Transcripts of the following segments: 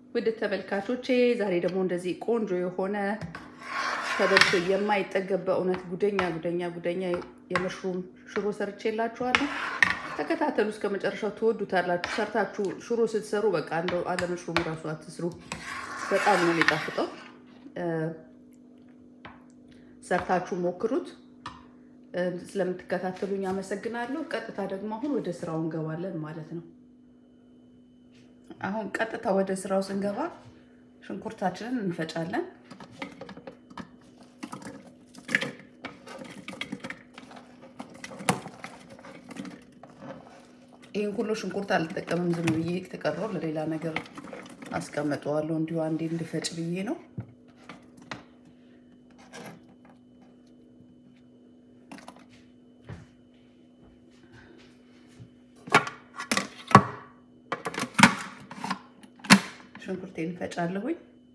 ውድ ተመልካቾቼ ዛሬ ደግሞ እንደዚህ ቆንጆ የሆነ ተበልቶ የማይጠገብ በእውነት ጉደኛ ጉደኛ ጉደኛ የመሽሩም ሽሮ ሰርቼላችኋለሁ። ተከታተሉ እስከ መጨረሻው ትወዱታላችሁ። ሰርታችሁ ሽሮ ስትሰሩ በቃ እንደው አለ መሽሩም ራሱ አትስሩ፣ በጣም ነው የሚጣፍጠው። ሰርታችሁ ሞክሩት። ስለምትከታተሉኝ አመሰግናለሁ። ቀጥታ ደግሞ አሁን ወደ ስራው እንገባለን ማለት ነው። አሁን ቀጥታ ወደ ስራው ስንገባ ሽንኩርታችንን እንፈጫለን። ይህን ሁሉ ሽንኩርት አልጠቀምም። ዝም ብዬ ተቀረው ለሌላ ነገር አስቀምጠዋለሁ። እንዲሁ አንዴ እንድፈጭ ብዬ ነው። ሽንኩርቴን ፈጫለሁኝ።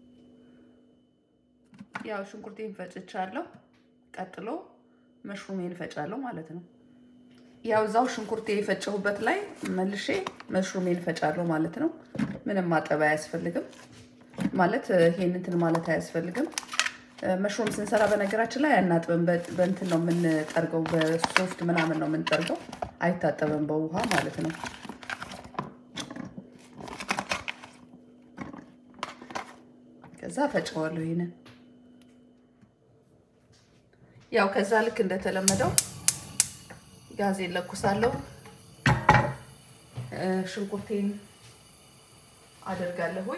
ያው ሽንኩርቴን ፈጭቻለሁ። ቀጥሎ መሽሩሜን ፈጫለሁ ማለት ነው። ያው እዛው ሽንኩርቴ የፈጨሁበት ላይ መልሼ መሽሩሜን ፈጫለሁ ማለት ነው። ምንም ማጠብ አያስፈልግም ማለት ይሄን እንትን ማለት አያስፈልግም። መሽሩም ስንሰራ በነገራችን ላይ አናጥብም። በእንትን ነው የምንጠርገው፣ በሶፍት ምናምን ነው የምንጠርገው። አይታጠብም በውሃ ማለት ነው። ከዛ ፈጨዋለሁ ይሄንን ያው ከዛ ልክ እንደተለመደው ጋዜን ለኩሳለሁ። ሽንኩርቴን አደርጋለሁኝ።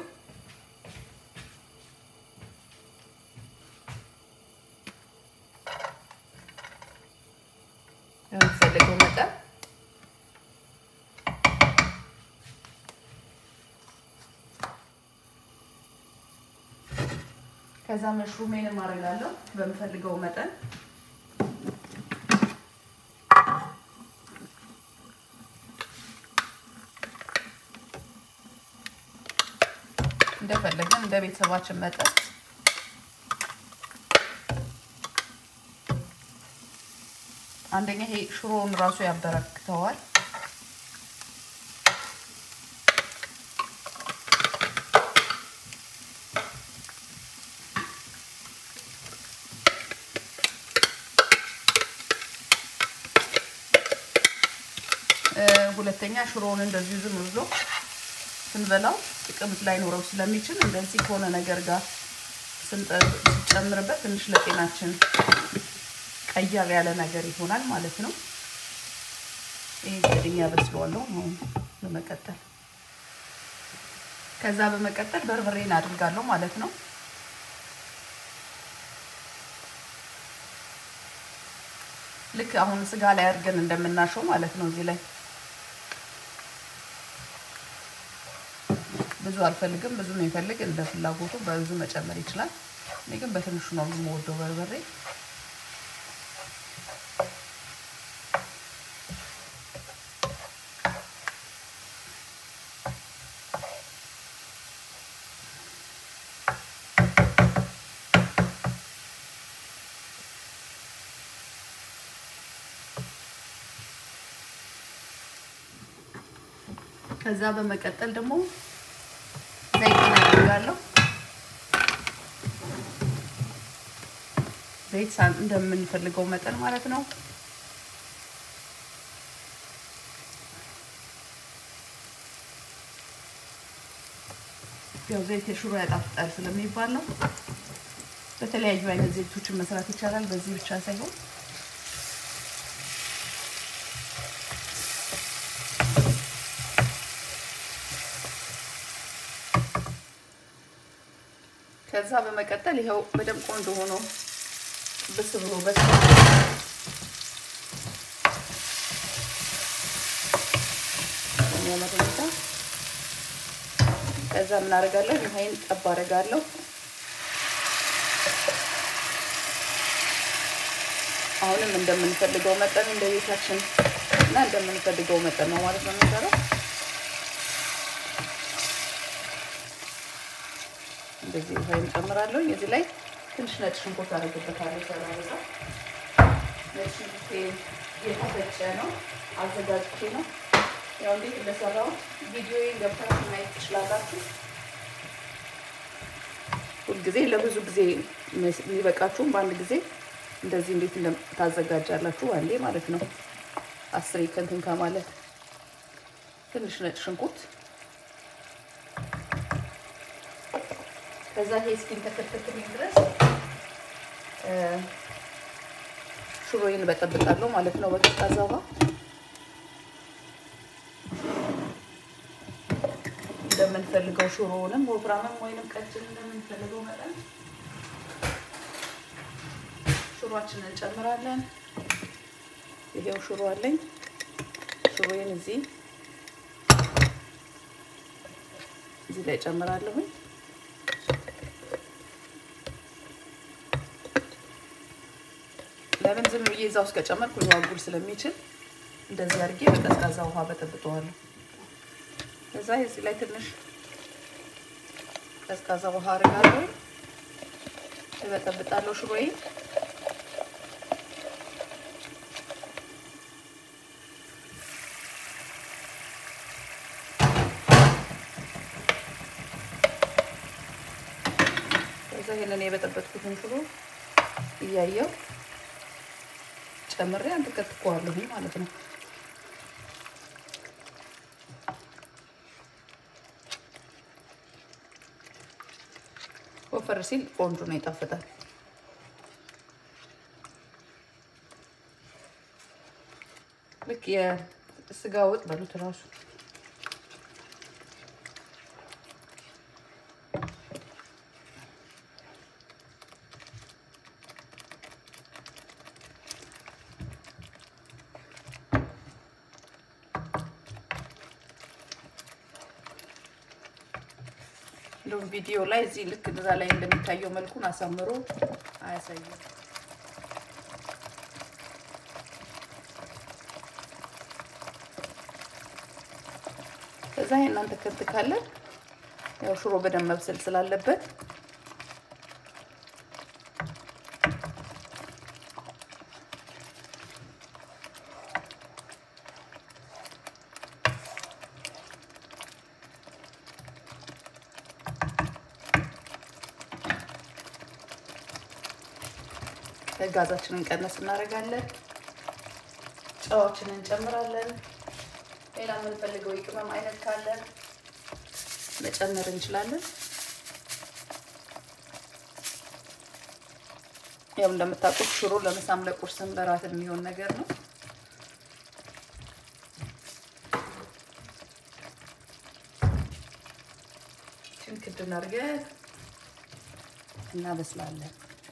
የምትፈልገው መጠን ከዛ መሽሩሜንም አደርጋለሁ በምፈልገው መጠን እንደፈለግን እንደ ቤተሰባችን መጠን አንደኛ ይሄ ሽሮውን ራሱ ያበረክተዋል። ሁለተኛ ሽሮውን እንደዚሁ ዝም ብሎ ስንበላው ጥቅም ላይኖረው ስለሚችል እንደዚህ ከሆነ ነገር ጋር ስንጨምርበት ትንሽ ለጤናችን ቀያር ያለ ነገር ይሆናል ማለት ነው። ይህ እንግዲህ ያበስለዋለሁ አሁን በመቀጠል ከዛ በመቀጠል በርበሬን አድርጋለሁ ማለት ነው። ልክ አሁን ስጋ ላይ አድርገን እንደምናሸው ማለት ነው እዚህ ላይ ብዙ አልፈልግም። ብዙ የሚፈልግ እንደ ፍላጎቱ በብዙ መጨመር ይችላል። እኔ ግን በትንሹ ነው የምወደው በርበሬ። ከዛ በመቀጠል ደግሞ ዘይት አደርጋለሁ። ዘይት እንደምንፈልገው መጠን ማለት ነው። ያው ዘይት የሽሮ ያጣፍጣል ስለሚባል ነው። በተለያዩ አይነት ዘይቶችን መስራት ይቻላል። በዚህ ብቻ ሳይሆን ከዛ በመቀጠል ይኸው በደንብ ቆንጆ ሆኖ ብስ ብሎ በስ የሚያመርታ ከዛ ምን አደርጋለሁ? ይሄን ጠብ አደርጋለሁ። አሁንም እንደምንፈልገው መጠን እንደ ቤታችን እና እንደምንፈልገው መጠን ነው ማለት ነው የሚሰራው። እንደዚህ ውሃ እንጨምራለሁ። እዚህ ላይ ትንሽ ነጭ ሽንኩርት አደርግበታለሁ። ሰላሳ ነጭ ሽንኩርት የተፈጨ ነው አዘጋጅቼ ነው። ያው እንዴት እንደሰራው ቪዲዮዬን ገብታችሁ ማየት ትችላላችሁ። ጊዜ ለብዙ ጊዜ የሚበቃችሁም በአንድ ጊዜ እንደዚህ እንዴት ታዘጋጃላችሁ አንዴ ማለት ነው። አስሬ ከንትን ከማለት ትንሽ ነጭ ሽንኩርት ከዛ ይሄ እስኪን ተከተክልኝ ድረስ ሽሮዬን በጠብጣለሁ ማለት ነው በቀዝቃዛ ውሃ እንደምንፈልገው ሽሮውንም ወፍራምም ወይንም ቀጭን እንደምንፈልገው መጠን ሽሮአችንን እንጨምራለን። ይሄው ሽሮ አለኝ። ሽሮዬን እዚህ እዚህ ላይ ጨምራለሁኝ። ለምን ዝም ብዬ እዛ ውስጥ ከጨመርኩ ሊዋጉል ስለሚችል እንደዚህ አድርጌ በቀዝቃዛ ውሃ በጠብጠዋለሁ። ከዛ እዚህ ላይ ትንሽ ቀዝቃዛ ውሃ አድርጋለሁ፣ እበጠብጣለሁ ሽሮዬ ከዛ ይሄንን የበጠበጥኩትን ሽሮ እያየው ጨምሬ አንተከትከዋለሁ ማለት ነው። ወፈር ሲል ቆንጆ ነው፣ ይጣፍጣል። ልክ የስጋ ወጥ በሉት እራሱ እንደውም ቪዲዮ ላይ እዚህ ልክ እዛ ላይ እንደሚታየው መልኩን አሳምሮ አያሳይም። ከዛ እናንተ ከብት ካለ ያው ሽሮ በደንብ መብሰል ስላለበት ጋዛችንን ቀነስ እናደርጋለን። ጨዋችንን እንጨምራለን። ሌላ የምንፈልገው የቅመም አይነት ካለ መጨመር እንችላለን። ያው እንደምታውቁት ሽሮ ለምሳም ለቁርስም ለራትም የሚሆን ነገር ነው። ችን ክድን አድርገን እናበስላለን።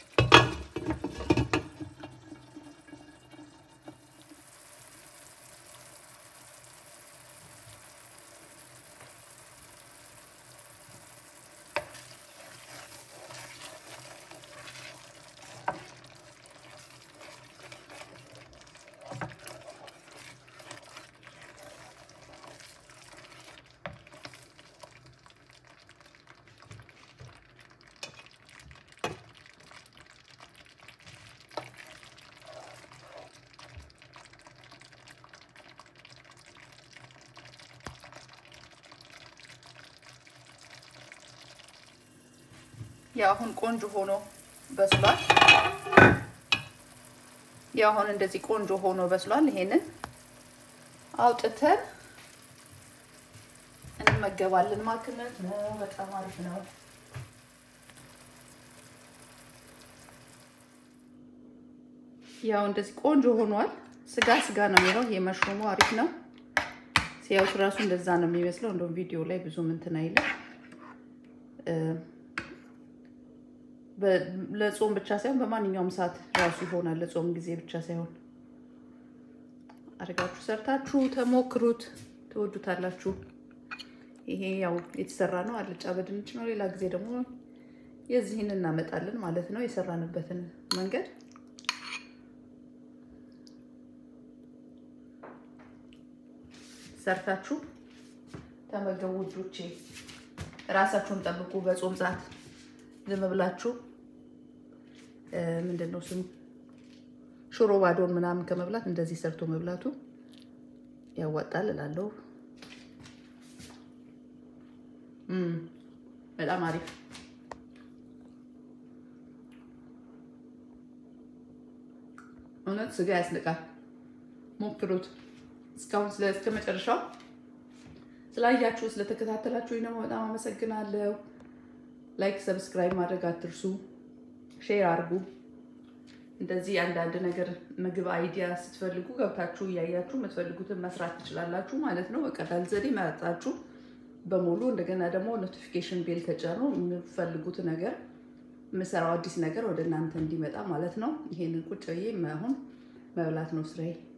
ያው አሁን ቆንጆ ሆኖ በስሏል። ያው አሁን እንደዚህ ቆንጆ ሆኖ በስሏል። ይሄንን አውጥተን እንመገባለን ማለት ነው። በጣም አሪፍ ነው። ያው እንደዚህ ቆንጆ ሆኗል። ስጋ ስጋ ነው የሚለው ይሄ መሽሩሙ አሪፍ ነው። ሲያዩት ራሱ እንደዛ ነው የሚመስለው። እንደውም ቪዲዮ ላይ ብዙም እንትን አይልም። ለጾም ብቻ ሳይሆን በማንኛውም ሰዓት ራሱ ይሆናል። ለጾም ጊዜ ብቻ ሳይሆን አድርጋችሁ ሰርታችሁ ተሞክሩት፣ ትወዱታላችሁ። ይሄ ያው የተሰራ ነው፣ አልጫ በድንች ነው። ሌላ ጊዜ ደግሞ የዚህን እናመጣለን ማለት ነው፣ የሰራንበትን መንገድ ሰርታችሁ ተመገቡ ውዶቼ። ራሳችሁን ጠብቁ። በጾም ሰዓት ዝም ብላችሁ ምንድን ነው ስሙ ሽሮ ባዶን ምናምን ከመብላት እንደዚህ ሰርቶ መብላቱ ያዋጣል እላለሁ። በጣም አሪፍ እውነት ስጋ ያስንቃል። ሞክሩት። እስካሁን እስከ መጨረሻው ስላያችሁ ስለተከታተላችሁ ደግሞ በጣም አመሰግናለሁ። ላይክ፣ ሰብስክራይብ ማድረግ አትርሱ። ሼር አድርጉ። እንደዚህ አንዳንድ ነገር ምግብ አይዲያ ስትፈልጉ ገብታችሁ እያያችሁ የምትፈልጉትን መስራት ትችላላችሁ ማለት ነው። በቀላል ዘዴ መርጣችሁ በሙሉ እንደገና ደግሞ ኖቲፊኬሽን ቤል ተጫኑ። የምትፈልጉት ነገር የምሰራው አዲስ ነገር ወደ እናንተ እንዲመጣ ማለት ነው። ይሄንን ቁጭ ብዬ አሁን መብላት ነው ስራዬ።